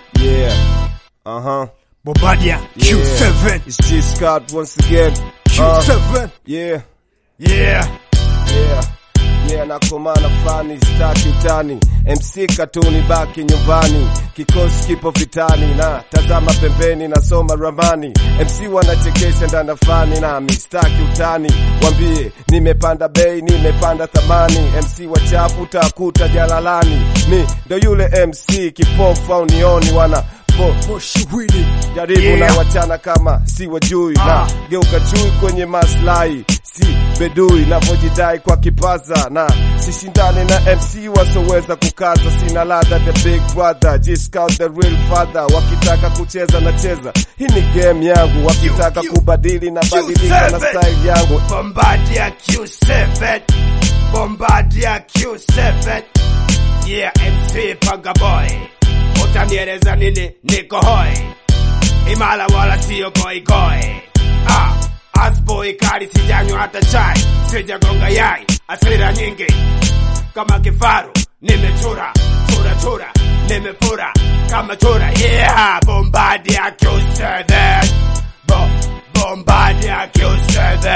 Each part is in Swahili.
Yeah. Uh huh. Bombardier Yeah. Q7. It's G Scott once again. Uh, Q7. yeah. Yeah. Yeah. Yeah, nakomana fani staki utani MC katuni baki nyumbani kikosi kipo vitani na tazama pembeni nasoma ramani MC wanachekesha ndana fani nami staki utani wambie nimepanda bei nimepanda thamani MC wachafu utakuta jalalani mi ndo yule MC kipofu au nioni wana po, Moshi Willy. jaribu Yeah. na wachana kama si wajui Ah. na geuka chui kwenye maslahi si bedui navyojidai kwa kipaza na sishindane na MC wasoweza kukaza sina ladha the big brother G-Scout the real father wakitaka kucheza na cheza hii ni game yangu wakitaka Q- kubadili na badilika na Q7. style yangu Bombardier Q7. Bombardier Q7. Yeah, MC Panga Boy. Utanieleza nini niko hoi. Imala wala sio goi goi. Ah, asboy kali sijanywa hata chai. Sijagonga yai, asira nyingi. Kama kifaru, nimechura, chura chura, nimepura kama chura. Yeah, Bombardier Q7. Bo Bombardier Q7.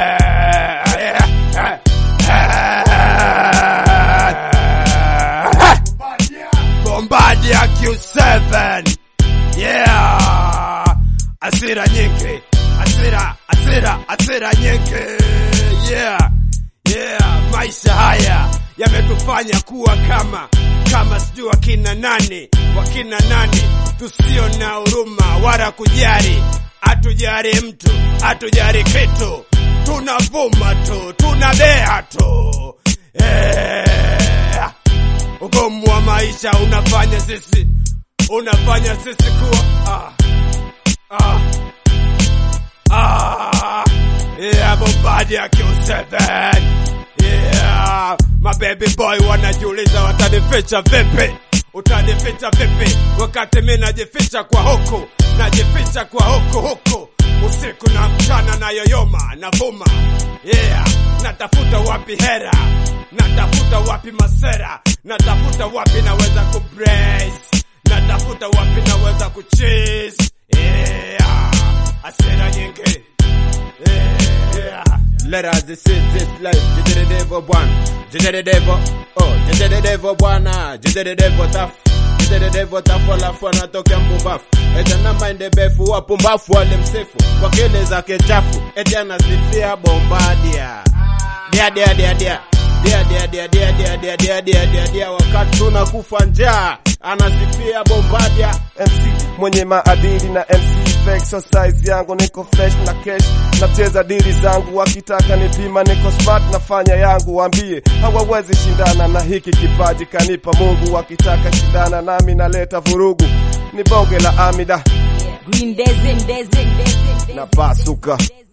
Bombardier Q7. Yeah. Asira nyingi. Asira, asira, asira nyingi. Yeah. Yeah, maisha haya yametufanya kuwa kama kama sijui wakina nani wakina nani tusio na huruma wala kujali hatujali mtu hatujali kitu tunavuma tu tunabea tu yeah. ugumu wa maisha unafanya sisi unafanya sisi kuwa ah, ah, ah, yeah, Bombardier Q7 yeah, my baby boy wanajiuliza watanificha vipi utanificha vipi wakati mi najificha kwa huku najificha kwa huku huku usiku na mchana na yoyoma navuma yeah natafuta wapi hera natafuta wapi masera natafuta wapi naweza kubrace natafuta wapi naweza kuchase yeah asera nyingi yeah Let us see this life. Jide the devil bwana. Jide the devil. Oh, jide the devil bwana. Jide the devil tough. Jide the devil tough alafu anatokea mpumbafu. Eti ana mind befu wapumbafu wale msefu. Kwa kile zake chafu. Eti anasifia Bombardier. Dia dia dia dia. Dia dia dia dia dia dia dia dia dia dia wakati tunakufa njaa. Anasifia Bombardier. MC mwenye maadili na MC fake so size yangu niko fresh na cash nacheza dili zangu wakitaka nipima niko smart nafanya yangu waambie hawawezi shindana na hiki kipaji kanipa Mungu wakitaka shindana nami naleta vurugu ni bonge la amida Green Desert, Desert, Desert, na pasuka